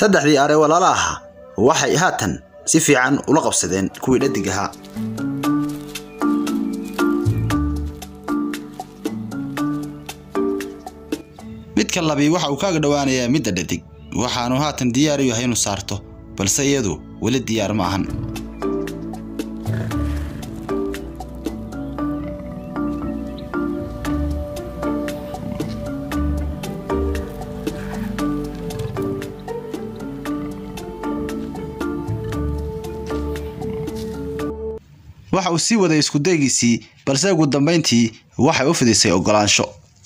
saddexdii are walaala ahaa waxay haatan si fiican ula qabsadeen kuwii dhadig ahaa midka labi waxa uu kaaga dhowaanayaa midda dhadig waxaanu haatan diyaar u yahay inuu saarto balse iyadu weli diyaar ma ahan waxa uu sii waday iskudaygiisii balse ugu dambayntii waxay u fidisay oggolaansho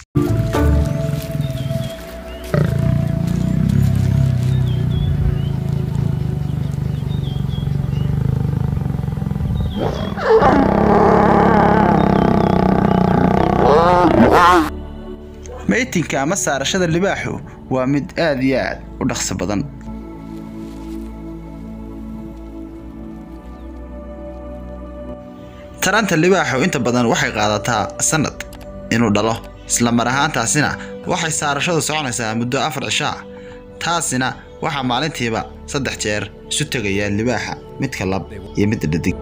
maytinka ama saarashada libaaxu waa mid aad iyo aad u dhaqso badan taranta libaaxu inta badan waxay qaadataa sanad inuu dhalo isla mar ahaantaasina waxay saarashadu soconaysaa muddo afar cishaa taasina waxaa maalintiiba saddex jeer isu tegaya libaaxa midka lab iyo midda dhadig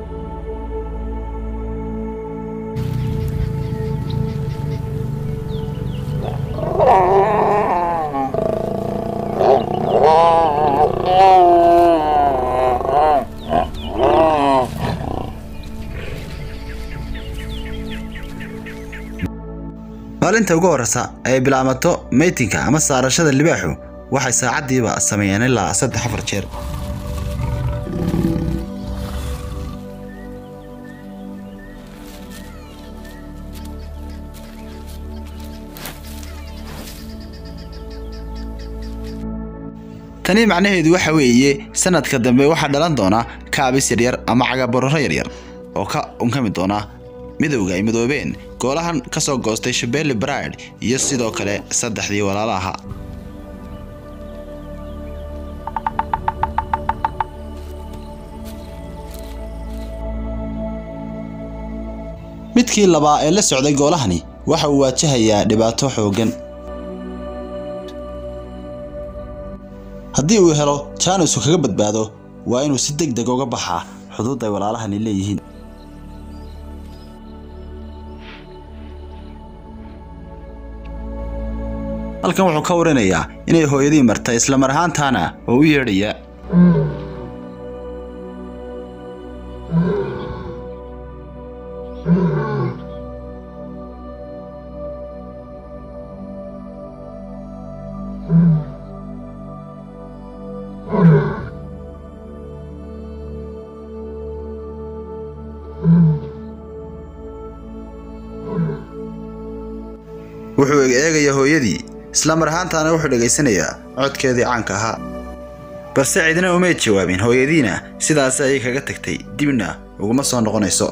maalinta ugu horreysa ay bilaamato maytinka ama saarashada libaaxu waxay saacaddiiba sameeyeen ilaa saddex afar jeer tani macnaheedu waxa weeye sanadka dambe waxaa dhalan doona kaabis yaryar ama cagabororo yaryar oo ka unkami doona midowga ay midoobeen goolahan ka soo goostay shabeli bride iyo sidoo kale saddexdii walaala ahaa midkii labaa ee la socday goolahani waxa uu waajahayaa dhibaato xooggan haddii uu helo jaanisku kaga badbaado waa inuu si deg deg uga baxaa xuduud ay walaalahani leeyihiin halkan wuxuu ka warinayaa inay hooyadii martay isla mar ahaantaana oo u yeedhaya wuxuu eegayaa hooyadii isla mar ahaantaana wuxuu dhegaysanayaa codkeedii caanka ahaa balse cidna umay jawaabin hooyadiina sidaas ayay kaga tagtay dibna uguma soo noqonayso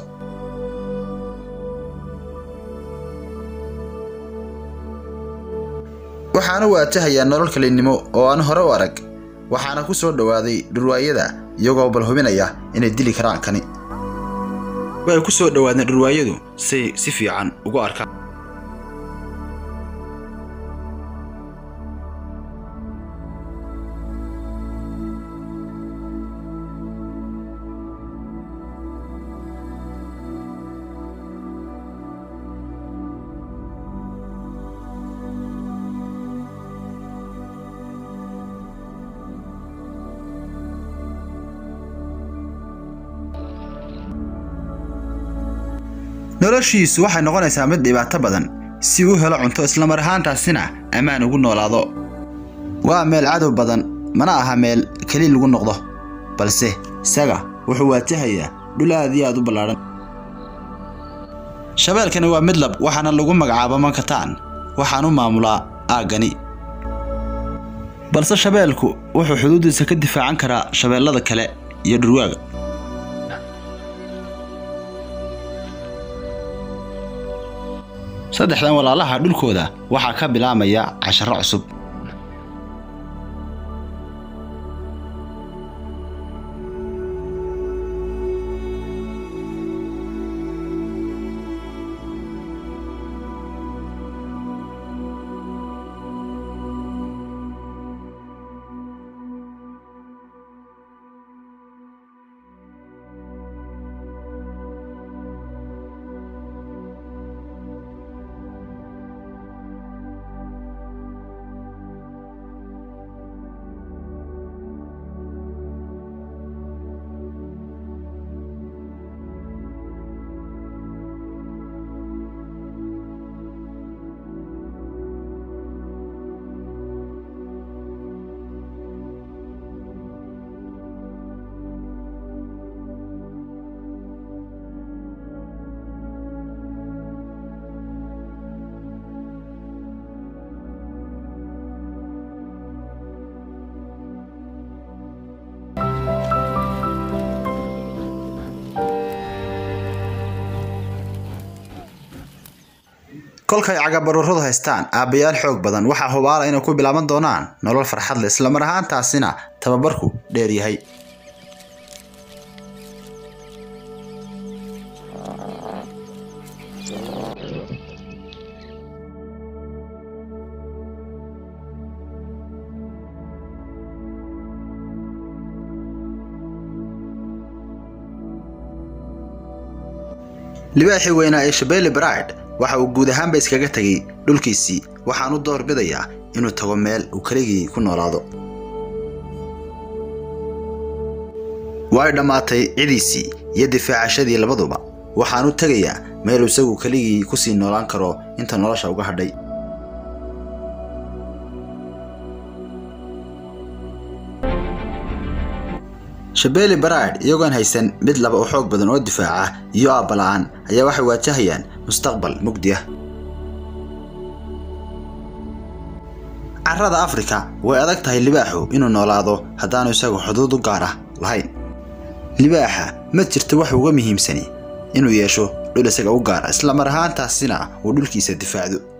waxaana waajahayaa nolol kalinnimo oo aan hore u arag waxaana ku soo dhowaaday dhurwaayada iyagoo bal hubinaya inay dili karaan kani way ku soo dhowaadeen dhurwaayadu say si fiican ugu arkaan noloshiisu waxay noqonaysaa mid dhibaato badan si uu helo cunto islamar ahaantaasina ammaan ugu noolaado waa meel cadow badan mana aha meel keli lagu noqdo balse isaga wuxuu waajahayaa dhul aad iyo aad u ballaadhan shabeelkani waa midlab waxaana lagu magacaaba mankataan waxaan u maamulaa aaggani balse shabeelku wuxuu xuduuddiisa ka difaacan karaa shabeellada kale iyo dhurwaaga saddexdan walaalaha dhulkooda waxaa ka bilaamaya casharro cusub kolkay cagabaruuradu haystaan aabbayaal xoog badan waxaa hubaala inay ku bilaaban doonaan nolol farxad leh islamar ahaantaasina tababarku dheer yahay libaaxii weynaa ee shabeelle bride waxa uu guud ahaanba iskaga tegay dhulkiisii waxaan u doorbidayaa inuu tago meel uu keligii ku noolaado way dhammaatay cidiisii iyo difaacashadii labaduba waxaan u tegayaa meel isagu keligii ku sii noolaan karo inta nolosha uga hadhay shabeelle bride iyagoon haysan mid laba u xoog badan oo difaaca iyo aabbala'aan ayaa waxay waajahayaan mustaqbal mugdi ah carrada afrika way adag tahay libaaxu inuu noolaado haddaanu isagu xuduud u gaar ah lahayn libaaxa ma jirto wax uga muhiimsani inuu yeesho dhul isaga u gaara islamar ahaantaasina uu dhulkiisa difaacdo